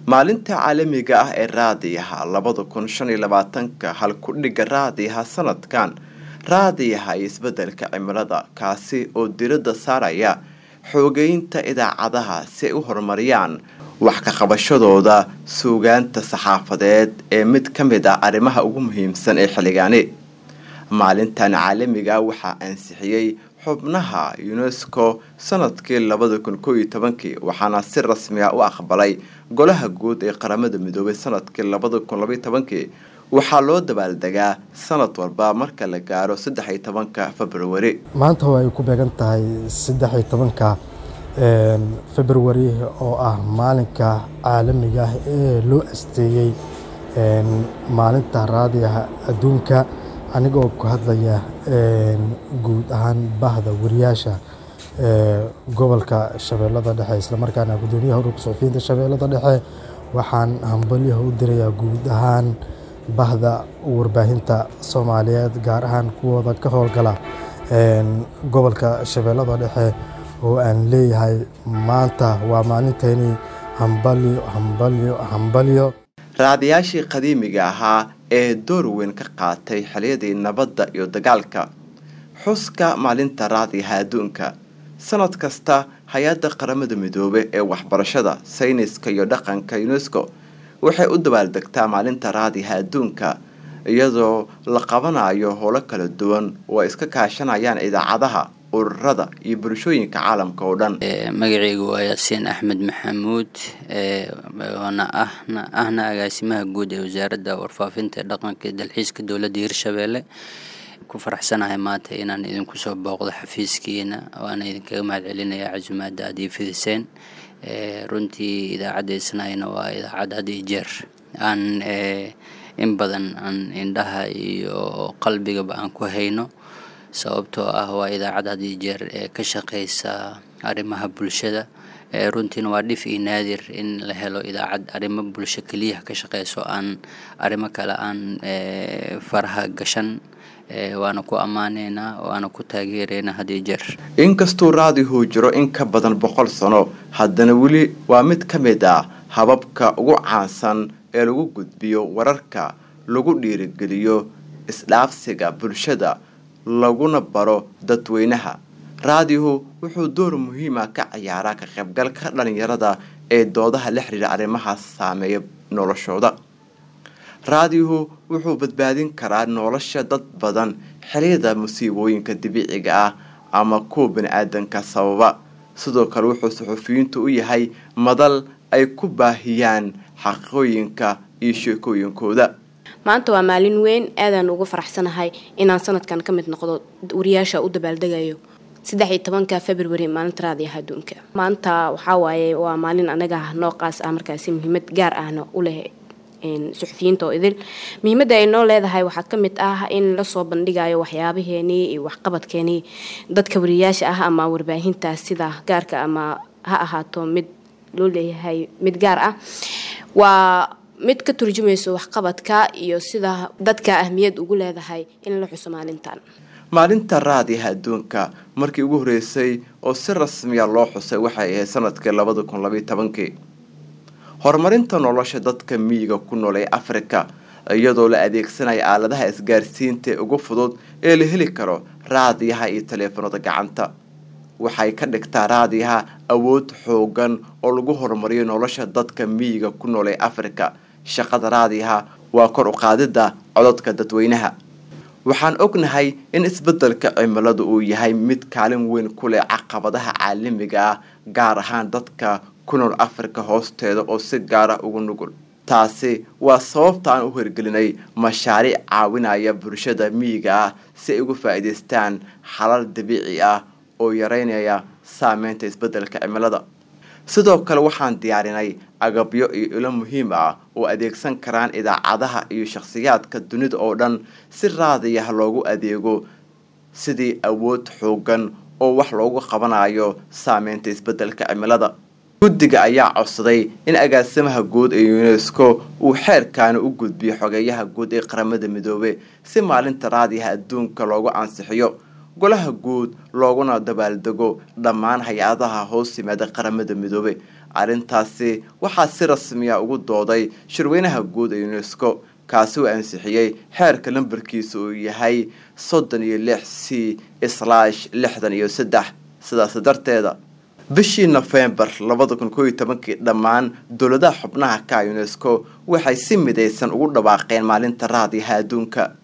maalinta caalamiga ah ee raadiyaha labada kun shan iyo labaatanka halkudhiga raadiyaha sanadkan raadiyaha iyo isbedelka cimilada kaasi oo diradda saaraya xoogeynta idaacadaha si ay u horumariyaan wax ka qabashadooda suugaanta saxaafadeed ee mid ka mid ah arrimaha ugu muhiimsan ee xilligaani maalintan caalamiga waxaa ansixiyey xubnaha unesco sanadkii labada kun koo iyo tobankii waxaana si rasmi ah u aqbalay golaha guud ee qaramada midoobay sanadkii labada kun labaiyo tobankii waxaa loo dabaaldegaa sanad walba marka la gaaro saddex iyo tobanka februari maanta oo ay ku beegan tahay saddex iyo tobanka februari oo ah maalinka caalamiga ah ee loo asteeyey maalinta raadiyaha adduunka anigoo ku hadlaya guud ahaan bahda wariyaasha gobolka shabeellada dhexe islamarkaana gudoomiyaha ururka suxufiyiinta shabeellada dhexe waxaan hambalyaha u dirayaa guud ahaan bahda warbaahinta soomaaliyeed gaar ahaan kuwooda ka howlgala gobolka shabeellada dhexe oo aan leeyahay maanta waa maalinteeni hambalyo hambalyo hambalyo raadiyaashii qadiimiga ahaa ee door weyn ka qaatay xiliyadii nabadda iyo dagaalka xuska maalinta raadiyaha adduunka sanad kasta hay-adda qaramada midoobe ee waxbarashada sayniska iyo dhaqanka unesco waxay u dabaaldegtaa maalinta raadiyaha adduunka iyadoo la qabanayo howlo kala duwan oo ay iska kaashanayaan idaacadaha ururada iyo bulshooyinka caalamka oo dhan magaceygu waa yaasiin axmed maxamuud oona ahna ahna agaasimaha guud ee wasaaradda warfaafinta ee dhaqanka iyo dalxiiska dowladda hirshabeelle ku faraxsanahay maanta inaan idinku soo booqdo xafiiskiina waana idinkaga mahad celinayaa casumaadda aad ii fidiseen runtii idaacadda isnayna waa idaacad had iyo jeer aan in badan aan indhaha iyo qalbigaba aan ku hayno sababtoo ah waa idaacad had iyo jeer ee ka shaqeysa arrimaha bulshada runtiina waa dhif iyo naadir in la helo idaacad arrimo bulsho keliya ka shaqeyso aan arrimo kale aan faraha gashan waana ku ammaaneynaa waana ku taageereynaa had iyo jeer inkastuu raadihu jiro in ka badan boqol sano haddana weli waa mid ka mid ah hababka ugu caansan ee lagu gudbiyo wararka lagu dhiirigeliyo isdhaafsiga bulshada laguna baro dadweynaha raadihu wuxuu door muhiima ka ciyaaraa ka qaybgalka dhalinyarada ee doodaha la xiriira arrimahaas saameeya noloshooda raadihu wuxuu badbaadin karaa nolosha dad badan xiliyada musiibooyinka dabiiciga ah ama kuwa bani-aadanka sababa sidoo kale wuxuu suxufiyiintu u yahay madal ay ku baahiyaan xaqiiqooyinka iyo sheekooyinkooda maanta waa maalin weyn aadaan uga faraxsanahay inaan sanadkan ka mid noqdo wariyaasha u dabaaldegayo saddex iyo tobanka february maalinta raadiyaha adduunka maanta waxaa waaye waa maalin anaga noocaas ah markaasi muhiimad gaar ahna u leh suxufiyiinta oo idil muhiimadda ay noo leedahay waxaa ka mid ah in lasoo bandhigayo waxyaabaheenii iyo waxqabadkeenii dadka wariyaasha ah ama warbaahintaas sida gaarka ama ha ahaato mid loo leeyahay mid gaar ah waa mid ka turjumayso waxqabadka iyo sida dadka ahmiyad ugu leedahay in la xuso maalintan maalinta raadiyaha adduunka markii ugu horeysay oo si rasmiya loo xusay waxay ahayd sanadkii labada kun labaiyo tobankii horumarinta nolosha dadka miyiga ku nool ee afrika iyadoo la adeegsanaya aaladaha isgaarsiinta ee ugu fudud ee la heli karo raadiyaha iyo taleefanada gacanta waxay ka dhigtaa raadiyaha awood xoogan oo lagu horumariyo nolosha dadka miyiga ku nool ee afrika shaqada raadiyaha waa kor u qaadida cododka dadweynaha waxaan ognahay in isbeddelka cimiladu uu yahay mid kaalin weyn ku leh caqabadaha caalamiga ah gaar ahaan dadka ku nool afrika hoosteeda oo si gaara ugu nugul taasi waa sababta aan u hirgelinay mashaariic caawinaya bulshada miyiga ah si ay uga faa'iidaystaan xalal dabiici ah oo yareynaya saameynta isbeddelka cimilada sidoo kale waxaan diyaarinay agabyo iyo ilo muhiim ah oo adeegsan karaan idaacadaha iyo shakhsiyaadka dunida oo dhan si raadiyah loogu adeego sidii awood xoogan oo wax loogu qabanayo saameynta isbeddelka cimilada guddiga ayaa codsaday in agaasimaha guud ee unesco uu xeerkaani u gudbiyo xogeeyaha guud ee qaramada midoobe si maalinta raadiyaha adduunka loogu ansixiyo golaha guud looguna dabaaldego dhammaan hay-adaha hoos yimaada qaramada midoobe arrintaasi waxaa si rasmiya ugu dooday shirweynaha guud ee unesco kaasi uu ansixiyey xeerka lambarkiisa uu yahay soddon iyo lix c slash lixdan iyo saddex sidaas darteeda bishii nofembar labada kun kooiyo tobankii dhammaan dowladaha xubnaha ka unesco waxay si midaysan ugu dhawaaqeen maalinta raadiyaha adduunka